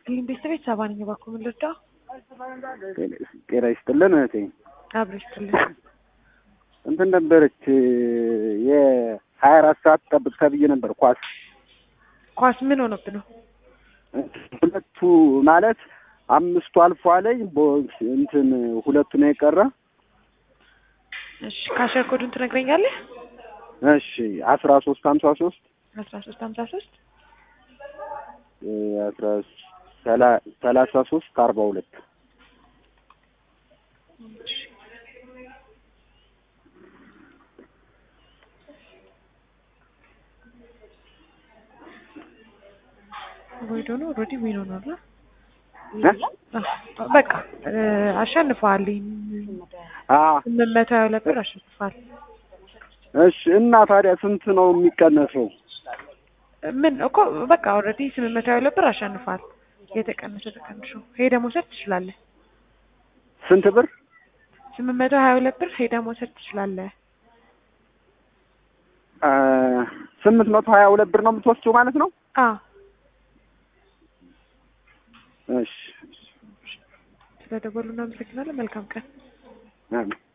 ይስጥልኝ ቤተሰቤት ሰባ ነኝ። እባክዎ ምን ልርዳው? ጤና ይስጥልን እህቴ። አብሮ ይስጥልኝ። እንትን ነበረች የሀያ አራት ሰዓት ጠብቅ ተብዬ ነበር ኳስ ኳስ ምን ሆነብህ ነው? ሁለቱ ማለት አምስቱ አልፎ አለኝ ቦ- እንትን ሁለቱ ነው የቀረ። እሺ ካሸር ኮዱን ትነግረኛለህ? እሺ አስራ ሶስት ሀምሳ ሶስት አስራ ሶስት ሀምሳ ሶስት አስራ ሰላ- ሰላሳ ሶስት አርባ ሁለት ወይ ደግሞ ኦልሬዲ ዊን ሆኗል። አ- በቃ እ፣ አሸንፈዋል። አ ስምንት መቶ ሀያ ሁለት ብር አሸንፈዋል። እሺ እና ታዲያ ስንት ነው የሚቀነሰው? ምን እኮ በቃ ኦልሬዲ ስምንት መቶ ሀያ ሁለት ብር አሸንፈዋል። የተቀነሰ ተቀንሾ ሄደህ መውሰድ ትችላለህ። ስንት ብር? ስምንት መቶ ሀያ ሁለት ብር ሄደህ መውሰድ ትችላለህ። አ ስምንት መቶ ሀያ ሁለት ብር ነው የምትወስጂው ማለት ነው? አዎ እሺ ስለደወሉ እናመሰግናለን። መልካም ቀን። አሜን።